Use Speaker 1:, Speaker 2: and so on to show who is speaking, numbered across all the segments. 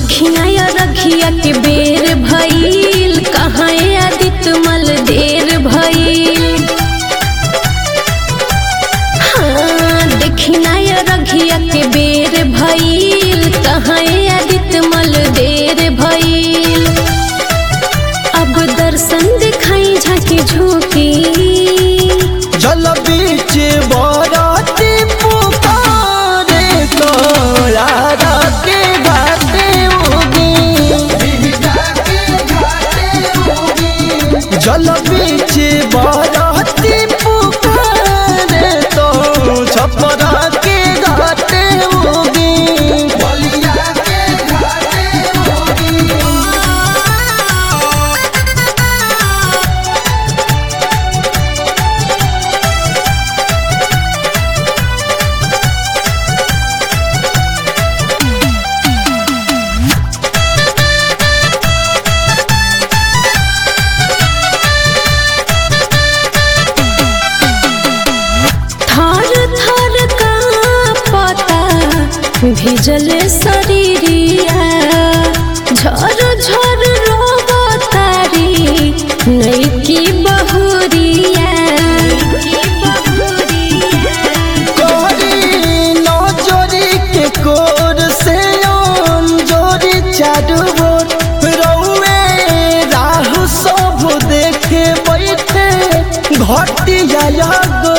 Speaker 1: देखिया या रखिया के बेर भइल कहाँ आदित मल देर भइल हाँ देखिया या रखिया के बेर भइल कहाँ आदित मल देर भइल अब दर्शन दिखाई झांकी झोंकी
Speaker 2: जल बीच बरती पुकारे तोरा के घाटे उगी जल बीच बरती पुकारे तो छपरा के घाटे उगी
Speaker 1: थर थर का पता भिजल शरीरिया झर झर रोबतारी नैकी बहुरिया
Speaker 2: कोरी नजरी के कोर से जोरी चारू बोर रौए राहु सब देखे बैठे घटिया गो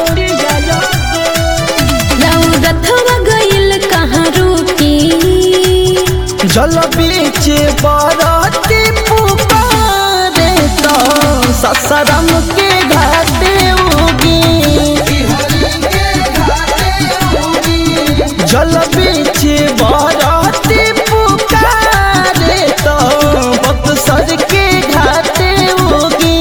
Speaker 1: रथवा गइल कहाँ रुकी
Speaker 2: जल बीच बरती पुकारे तो ससरम के घाटे उगी जल बीच बरती पुकारे तो बक्सर के घाटे उगी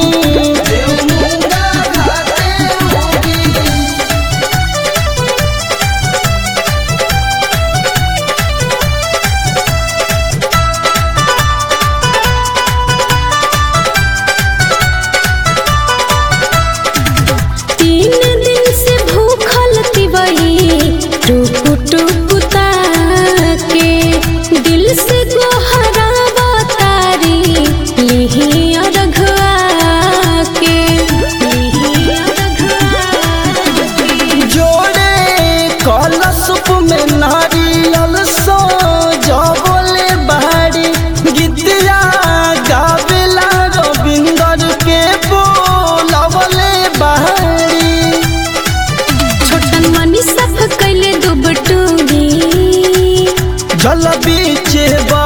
Speaker 1: तीन दिन से भूखल तिवई टुकु टुकु ताके दिल से गोहरावा तारी लिही अरघवा के लिही अरघवा के।
Speaker 2: जोड़े कलशुप में नारियल सो जबले बाड़ी गीतिया गावेला रविंदर के बोलवले बाड़ी
Speaker 1: छोटन मनी सब कैले दुबटूरी
Speaker 2: जल बीच